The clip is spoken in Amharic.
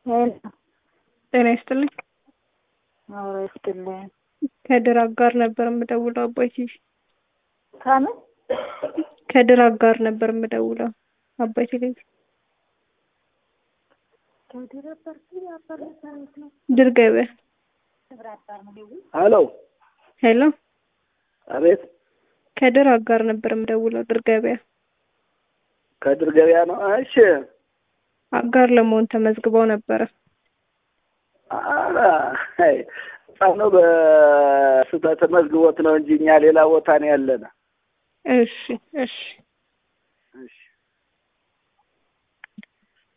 ሄሎ ጤና ይስጥልኝ። አዎ ይስጥልኝ። ከድር አጋር ነበር የምደውለው አባይ ቲቪ። ከምን ከድር አጋር ነበር የምደውለው አባይ ቴሌቪዥን። ድር ገበያ። ሄሎ ሄሎ አቤት፣ ከድር አጋር ነበር የምደውለው ድር ገበያ። ከድር ገበያ ነው። እሺ፣ አጋር ለመሆን ተመዝግበው ነበረ። ኧረ አይ ህፃኑ በስህተት መዝግቦት ነው እንጂ እኛ ሌላ ቦታ ነው ያለነ። እሺ እሺ